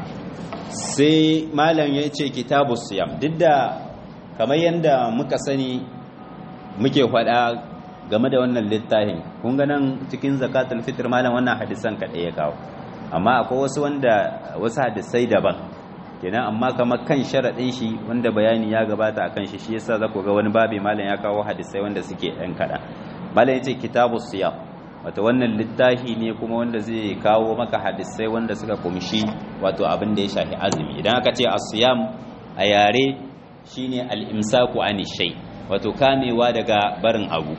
sai malam ya ce kitabu siyam duk da kamar yadda muka sani muke faɗa game da wannan littafin kun ga nan cikin zakatul fitr malam wannan hadisan kaɗai ya kawo amma akwai wasu wanda wasu hadisai daban kenan amma kamar kan sharaɗin shi wanda bayani ya gabata akan shi shi yasa za ku ga wani babi malam ya kawo hadisai wanda suke ɗan kaɗan malam ya ce kitabu siyam wato wannan littafi ne kuma wanda zai kawo maka hadisai wanda suka kumshi wato abin da ya shafi azumi idan aka ce asiyam a yare shine al-imsaku ani shay wato kamewa daga barin abu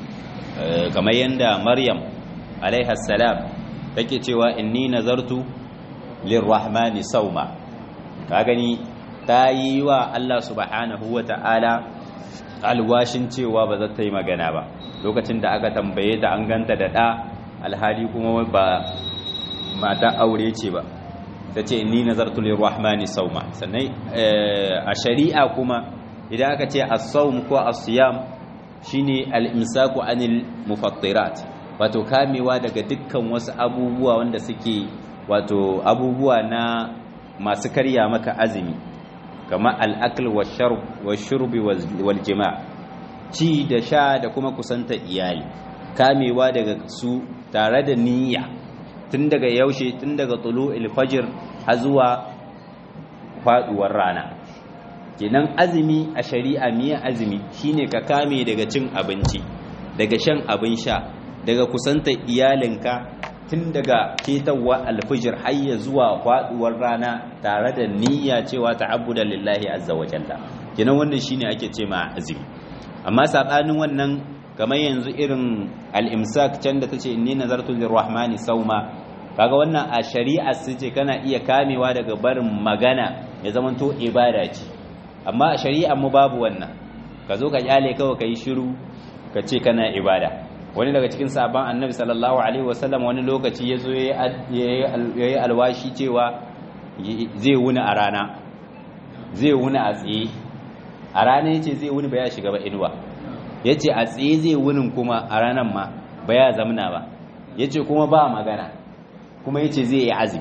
kamar yanda maryam alaiha salam take cewa inni nazartu lirrahmani sauma ka gani ta yi wa Allah subhanahu wa ta'ala alwashin cewa ba za ta yi magana ba lokacin da aka tambaye ta an ganta da ɗa alhali kuma ba mata aure ce ba ta ce ni nazartu lirrahmani sauma sannan a shari'a kuma idan aka ce as-sawm ko as-siyam shine al-imsaku anil mufattirat wato kamewa daga dukkan wasu abubuwa wanda suke wato abubuwa na masu karya maka azumi kamar al-akl wash-shurbi wal jima' ci da sha da kuma kusanta iyali kamewa daga su tare da niyya tun daga yaushe tun daga tulu'il fajr har zuwa faduwar rana kenan azumi a shari'a miya azumi shine ka kame daga cin abinci daga shan abin sha daga kusanta iyalinka tun daga ketawa alfijir har ya zuwa faduwar rana tare da niyya cewa ta'abbuda lillahi azza wa jalla kenan wannan shine ake ce ma azumi amma sabanin wannan kamar yanzu irin al-imsak can da tace inni nazartu lirrahmani sauma kaga wannan a shari'a su ce kana iya kamewa daga barin magana ya zamanto ibada ce amma a shari'a mu babu wannan ka zo ka kyale kawai kai shiru ka ce kana ibada wani daga cikin sabon annabi sallallahu alaihi wasallam wani lokaci ya zo ya yi alwashi cewa zai wuni a rana zai wuni a tsaye a rana ya ce zai wuni ba ya shiga ba inuwa ya ce a tsaye zai wunin kuma a ranar ma ba ya zamna ba ya ce kuma ba magana kuma ya ce zai yi azumi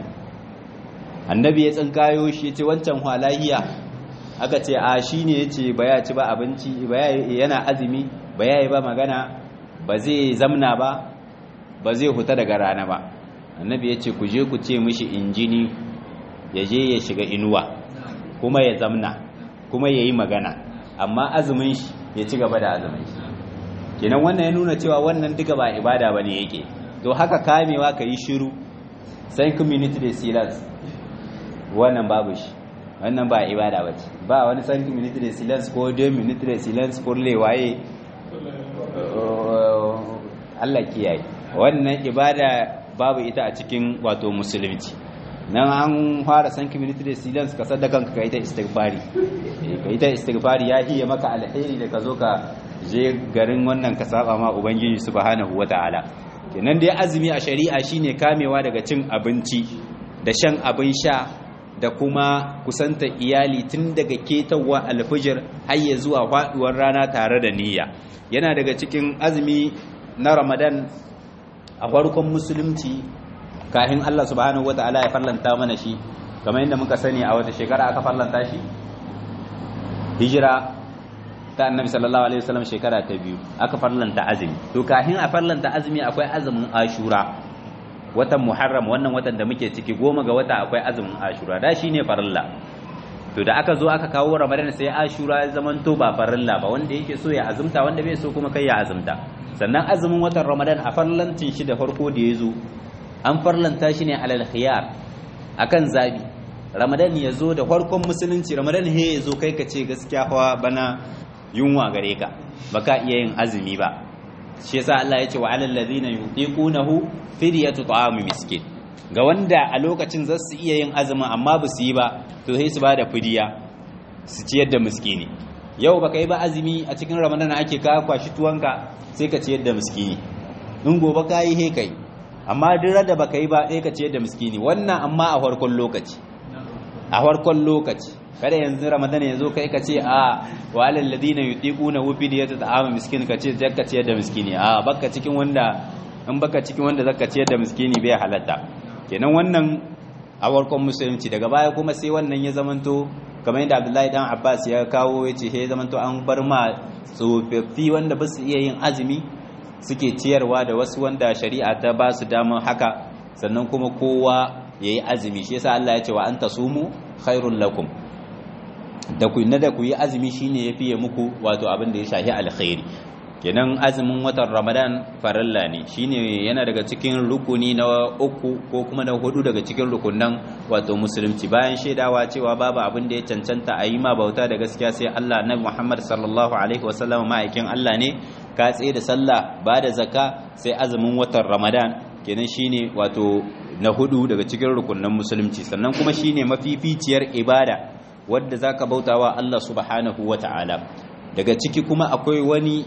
annabi ya tsinkayo shi ya ce wancan halahiya aka ce a shi ne ya ce ba ya ci ba abinci yana azumi ba ya yi ba magana ba zai zamna ba ba zai huta daga rana ba annabi ya ce ku je ku ce mishi injini ya je ya shiga inuwa kuma ya zamna kuma ya yi magana amma azumin shi ya ci gaba da azumin shi kenan wannan ya nuna cewa wannan duka ba ibada ba ne yake to haka kamewa ka yi shiru sai community da silence wannan babu shi wannan ba ibada ba ce ba wani san community da silence ko deux minutes da silence pour les waye Allah kiyaye wannan ibada babu ita a cikin wato musulunci nan an fara san community da silence ka sadaka ka kai ta istighfari ka yi ta istighfari ya hiye maka alheri da ka zo ka je garin wannan ka saba ma ubangiji subhanahu wataala kenan dai azumi a shari'a shine kamewa daga cin abinci da shan abin sha da kuma kusanta iyali tun daga ketawa alfijir har ya zuwa faduwar rana tare da niyya yana daga cikin azumi na ramadan a farkon musulunci kafin Allah subhanahu wataala ya farlanta mana shi kamar yadda muka sani a wata shekara aka farlanta shi hijira ta annabi sallallahu alaihi wasallam shekara ta biyu aka farlanta azumi to kafin a farlanta azumi akwai azumin ashura watan muharram wannan watan da muke ciki goma ga wata akwai azumin ashura da shine farilla to da aka zo aka kawo ramadan sai ashura ya zamanto ba farilla ba wanda yake so ya azumta wanda bai so kuma kai ya azumta sannan azumin watan ramadan a farlancin shi da farko da ya zo an farlanta shi ne alal khiyar akan zabi ramadan ya zo da farkon musulunci ramadan he ya zo kai ka ce gaskiya hawa bana yunwa gare ka baka iya yin azumi ba shi yasa Allah ya ce wa alal ladina yutiqunahu fidyatu ta'am miskin ga wanda a lokacin za su iya yin azumin amma ba su yi ba to sai su bada fidiya su ciyar da miskini yau baka yi ba azumi a cikin ramadan ake ka kwashi tuwanka sai ka ciyar da miskini in gobe ka yi he kai amma duk da baka yi ba sai ka ciyar da miskini wannan amma a farkon lokaci a farkon lokaci kada yanzu ramadan ya zo kai ka ce a wa alal ladina yutiquna wufi da yata ta'ama miskin ka ce zakka ciyar da miskini a baka cikin wanda in baka cikin wanda zakka ciyar da miskini bai halatta kenan wannan a farkon musulunci daga baya kuma sai wannan ya zamanto kamar yadda Abdullahi dan Abbas ya kawo ya ce ya zamanto an bar ma tsofaffi wanda ba su iya yin azumi suke ciyarwa da wasu wanda shari'a ta ba su damar haka sannan kuma kowa ya yi azumi shi yasa Allah ya ce wa an tasumu khairul lakum da ku na da ku yi azumi shine yafi muku wato abin da ya shahi alkhairi kenan azumin watan Ramadan farilla ne shine yana daga cikin rukuni na uku ko kuma na hudu daga cikin rukunan wato musulunci bayan shaidawa cewa babu abin da ya cancanta a yi ma bauta da gaskiya sai Allah na Muhammad sallallahu alaihi wasallam ma'aikin Allah ne ka tsaye da sallah ba da zakka sai azumin watan Ramadan kenan shine wato na hudu daga cikin rukunan musulunci sannan kuma shine mafificiyar ibada wadda zaka bautawa Allah subhanahu wata'ala daga ciki kuma akwai wani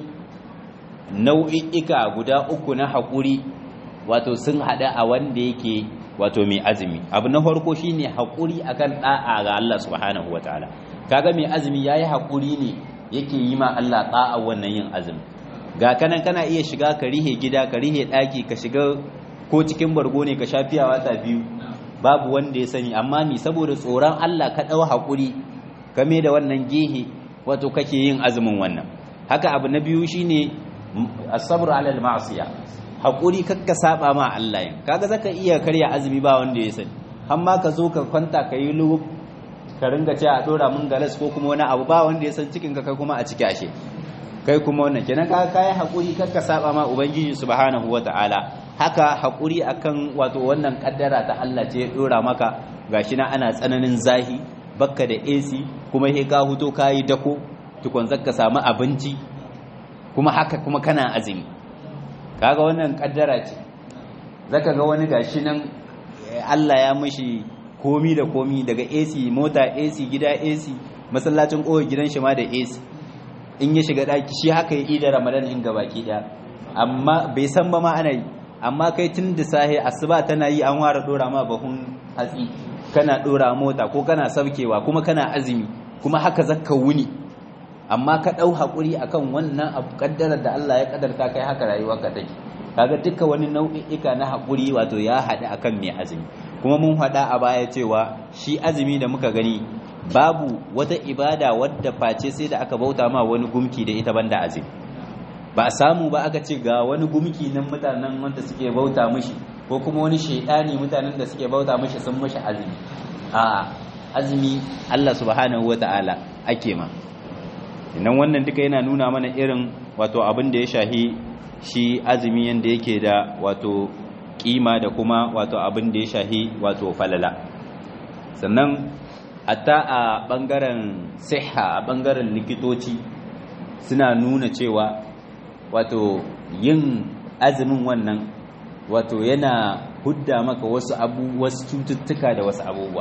nau'i'ika guda uku na haƙuri wato sun haɗa a wanda yake wato mai azumi abu na farko shine haƙuri akan ɗa'a ga Allah subhanahu wata'ala kaga mai azumi yayi haƙuri ne yake yi ma Allah ɗa'a wannan yin azumi ga kanan kana iya shiga ka rihe gida ka rihe ɗaki ka shiga ko cikin bargo ne ka sha fiya wata biyu babu wanda ya sani amma ni saboda tsoron Allah ka ɗau haƙuri game da wannan gehe wato kake yin azumin wannan haka abu na biyu shine as-sabr 'ala al-ma'siya haƙuri kakka saba ma Allah yin kaga zaka iya karya azumi ba wanda ya sani amma ka zo ka kwanta ka yi lugub ka ringa cewa a dora mun galas ko kuma wani abu ba wanda ya san cikin ka kai kuma a ciki ashe kai kuma wannan kenan ka kai haƙuri kakka saba ma ubangiji subhanahu wata'ala haka haƙuri akan wato wannan kaddara ta Allah ce ya dora maka gashi na ana tsananin zahi bakka da AC kuma he ka huto kayi dako tukun zaka samu abinci kuma haka kuma kana azumi kaga wannan kaddara ce zaka ga wani gashi nan Allah ya mishi komi da komi daga AC mota AC gida AC masallacin kowa gidan shi ma da AC in ya shiga daki shi haka ya ida Ramadan in gabaki daya amma bai san ba ma ana yi amma kai tun da sahi asuba tana yi an ware dora ma bahun hatsi kana dora mota ko kana saukewa kuma kana azumi kuma haka zakka wuni amma ka dau hakuri akan wannan abu kaddarar da Allah ya kaddarta kai haka rayuwarka take kaga duka wani nau'i'ika na hakuri wato ya hada akan mai azumi kuma mun hada a baya cewa shi azumi da muka gani babu wata ibada wadda face sai da aka bauta ma wani gumki da ita banda azumi ba a samu ba aka ce ga wani gumki nan mutanen wanda suke bauta mishi ko kuma wani shaidani mutanen da suke bauta mishi sun mishi azumi a azumi Allah subhanahu wata'ala ake ma idan wannan duka yana nuna mana irin wato abin da ya shahi shi azumi yanda yake da wato kima da kuma wato abin da ya shahi wato falala sannan hatta a bangaren siha a bangaren likitoci suna nuna cewa wato yin azumin wannan wato yana hudda maka wasu abu wasu cututtuka da wasu abubuwa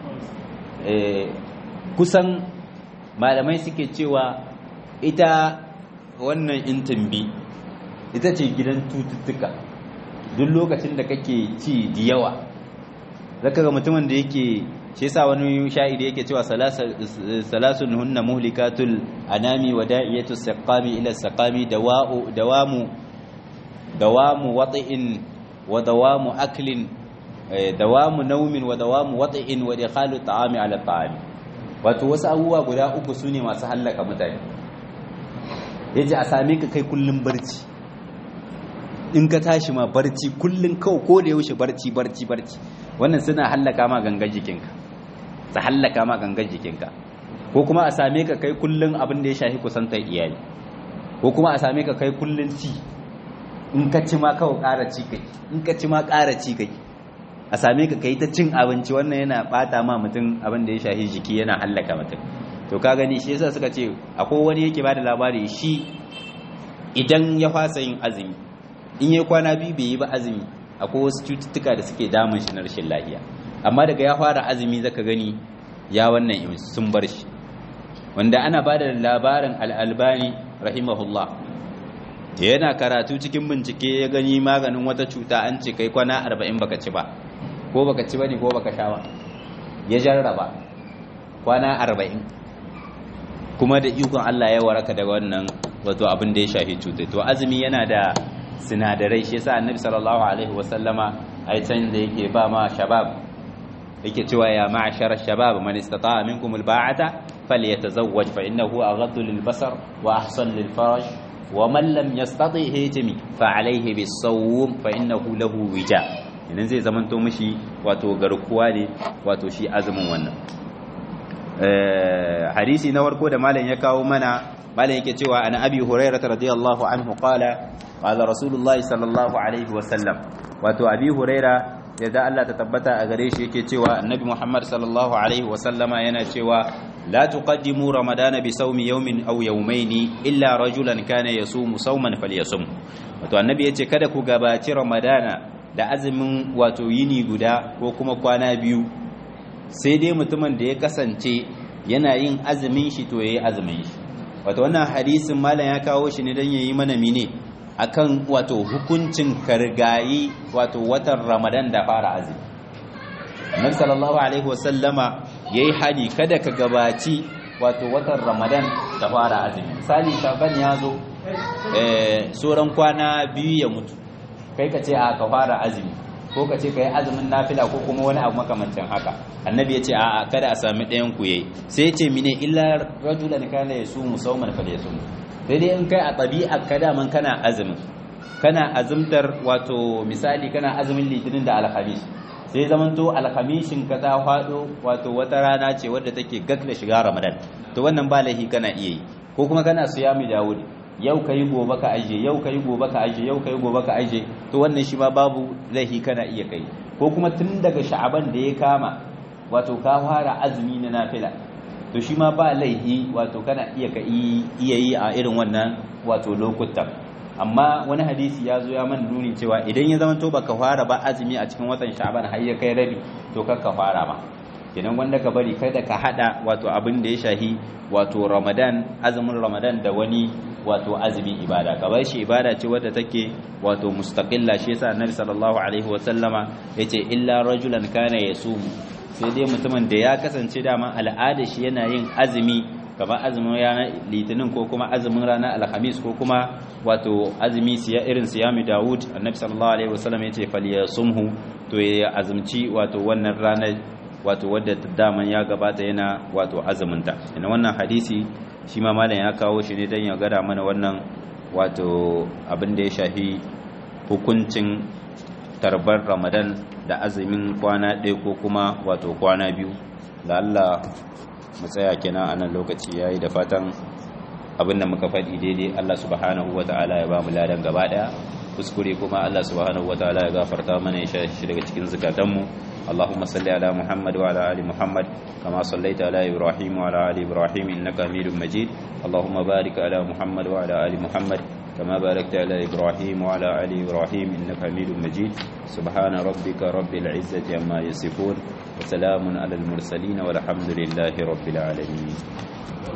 kusan malamai suke cewa ita wannan intimbi ita ce gidan cututtuka duk lokacin da kake ci da yawa zaka ga mutumin da yake shi yasa wani sha'iri yake cewa salasun hunna muhlikatul anami wa da'iyatu saqami ila saqami dawa'u dawamu dawamu wat'in wa dawamu aklin dawamu naumin wa dawamu wat'in wa idkhalu ta'ami ala ta'ami wato wasu abubuwa guda uku sune masu hallaka mutane yaji a same ka kai kullum barci in ka tashi ma barci kullun kawai ko da yaushe barci barci barci wannan suna hallaka ma gangan jikinka su hallaka ma gangan jikinka ko kuma a same ka kai kullun abin da ya shafi kusantar iyali ko kuma a same ka kai kullun ci in ka ci ma kawai ƙara ci kai in ka ci ma ƙara ci kai a same ka kai ta cin abinci wannan yana bata ma mutum abin da ya shafi jiki yana hallaka mutum to ka gani shi yasa suka ce akwai wani yake bada labari shi idan ya fasa yin azumi in ya kwana biyu bai yi ba azumi akwai wasu cututtuka da suke damun shi na rashin lafiya amma daga ya fara azumi zaka gani ya wannan sun bar shi wanda ana bada labarin al'albani rahimahullah yana karatu cikin bincike ya gani maganin wata cuta an ce kai kwana arba'in baka ci ba ko baka ci bane ko baka sha ba ya jarraba kwana arba'in kuma da ikon Allah ya waraka daga wannan wato abin da ya shafi cutai to azumi yana da sinadarai shi yasa annabi sallallahu alaihi wasallama ai can da yake ba ma shabab yake cewa ya ma'ashar shabab man istata'a minkum alba'ata falyatazawwaj fa innahu aghaddu lilbasar wa ahsan lilfaraj wa man lam yastati hijmi fa alayhi bis-sawm fa innahu lahu wija idan zai zamanto mishi wato garkuwa ne wato shi azumin wannan hadisi na farko da malam ya kawo mana malam yake cewa ana abi hurairah radiyallahu anhu qala qala rasulullahi sallallahu alaihi wa sallam wato abi hurairah yadda Allah ta tabbata a gare shi yake cewa annabi Muhammad sallallahu alaihi wa sallama yana cewa la tuqaddimu ramadana bi sawmi yawmin aw yawmayn illa rajulan kana yasumu sawman falyasum wato annabi yace kada ku gabaci ramadana da azumin wato yini guda ko kuma kwana biyu sai dai mutumin da ya kasance yana yin azumin shi to yayi azumin shi wato wannan hadisin malam ya kawo shi ne dan yayi mana mine akan wato hukuncin kargayi wato watan Ramadan da fara azumi Annabi sallallahu alaihi wasallama yayi hadi kada ka gabaci wato watan Ramadan da fara azumi misali Shaban ya zo eh sauran kwana biyu ya mutu kai ka ce a ka fara azumi ko ka ce ka yi azumin nafila ko kuma wani abu makamancin haka annabi ya ce a kada a sami ɗayan ku yayi sai ya ce mine illa rajulan kana yasumu sawman falyasum sai dai in kai a ɗabi'a ka daman kana azumin kana azumtar wato misali kana azumin litinin da alhamis sai zaman to alhamishin ka ta faɗo wato wata rana ce wadda take gag da shiga ramadan to wannan ba laifi kana iya yi ko kuma kana siyami dawud yau ka yi gobe ka aje yau ka yi gobe ka aje yau ka yi gobe ka aje to wannan shi ma babu laifi kana iya kai ko kuma tun daga sha'aban da ya kama wato ka fara azumi na nafila to shi ma ba laifi wato kana iya ka iya yi a irin wannan wato lokutan amma wani hadisi ya zo ya man nuni cewa idan ya zama to baka fara ba azumi a cikin watan sha'aban har ya kai rabi to kar ka fara ba kenan wanda ka bari kada ka hada wato abin da ya shahi wato ramadan azumin ramadan da wani wato azumi ibada ka bar shi ibada ce wadda take wato mustaqilla shi yasa annabi sallallahu alaihi wa sallama yace illa rajulan kana yasumu sai dai mutumin da ya kasance dama al'ada shi yana yin azumi kamar azumin ranar litinin ko kuma azumin ranar alhamis ko kuma wato azumi siya irin siyami dawud annabi sallallahu alaihi wa sallam yace falyasumhu to ya azumci wato wannan ranar wato wadda daman ya gabata yana wato azuminta ina wannan hadisi shi ma malam ya kawo shi ne don ya gada mana wannan wato abin da ya shafi hukuncin tarbar ramadan da azumin kwana ɗaya ko kuma wato kwana biyu da Allah mu tsaya kenan a nan lokaci yayi da fatan abin da muka faɗi daidai Allah subhanahu wata'ala ya ba mu ladan gaba ɗaya kuskure kuma Allah subhanahu wata'ala ya gafarta mana ya shi daga cikin zukatanmu اللهم صل على محمد وعلى ال محمد كما صليت على ابراهيم وعلى ال ابراهيم انك حميد مجيد اللهم بارك على محمد وعلى ال محمد كما باركت على ابراهيم وعلى ال ابراهيم انك حميد مجيد سبحان ربك رب العزه عما يصفون وسلام على المرسلين والحمد لله رب العالمين